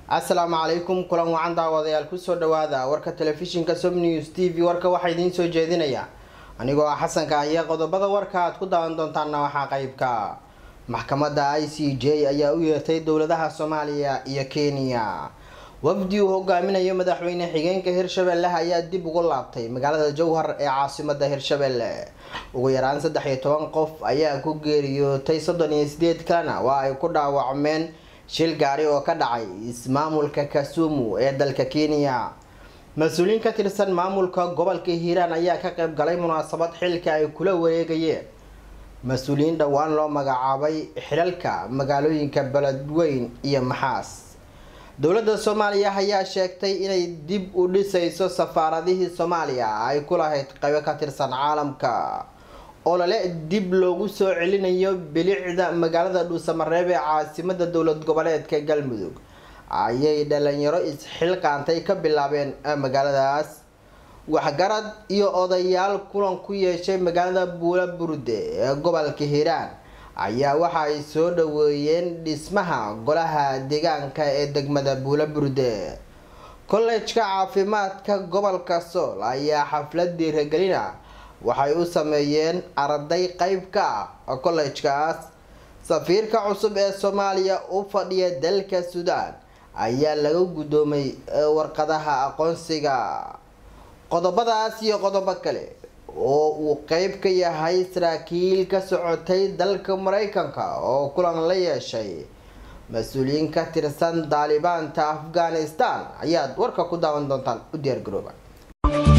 asalaamu calaykum kulan wacan daawadayaal kusoo dhawaada warka telefishinka som news t v warka waxaa idiin soo jeedinaya anigoo ah xasanka ah iyo qodobada warka aad ku daawan doontaana waxaa qeybka maxkamadda i c j ayaa u yeertay dowladaha soomaaliya iyo kenya wafdi uu hogaaminayo madaxweyne xigeenka hirshabelle ayaa dib ugu laabtay magaalada jowhar ee caasimada hirshabelle ugu yaraan saddex iyo toban qof ayaa ku geeriyootay soddon iyo sideed kalena waa ay ku dhaawacmeen shil gaari oo ka dhacay ismaamulka kasumu ee dalka kenya mas-uuliyiin ka tirsan maamulka gobolka hiiraan ayaa ka qayb galay munaasabad xilka ay kula wareegayeen mas-uuliyiin dhowaan loo magacaabay xilalka magaalooyinka beledweyn iyo maxaas dowladda soomaaliya ayaa sheegtay inay dib u dhisayso safaaradihii soomaaliya ay ku lahayd qaybo ka tirsan caalamka olole dib loogu soo celinayo bilicda magaalada dhuusamareeb ee caasimada dowlad goboleedka galmudug ayay dhalinyaro isxilqaantay ka bilaabeen magaaladaas waxgarad iyo odayaal kulan ku yeeshay magaalada buula burde ee gobolka hiiraan ayaa waxa ay soo dhaweeyeen dhismaha golaha deegaanka ee degmada buula burde kollejka caafimaadka gobolka sool ayaa xaflad dhiiragelina waxay u sameeyeen arday qeyb ka ah kollejkaas safiirka cusub ee soomaaliya u fadhiya dalka suudaan ayaa laga guddoomay warqadaha aqoonsiga qodobadaas iyo qodobo kale oo uu qeyb ka yahay saraakiil ka socotay dalka mareykanka oo kulan la yeeshay mas-uuliyiin ka tirsan daalibaanta afghanistan ayaad warka ku daawan doontaan u diyaar garooba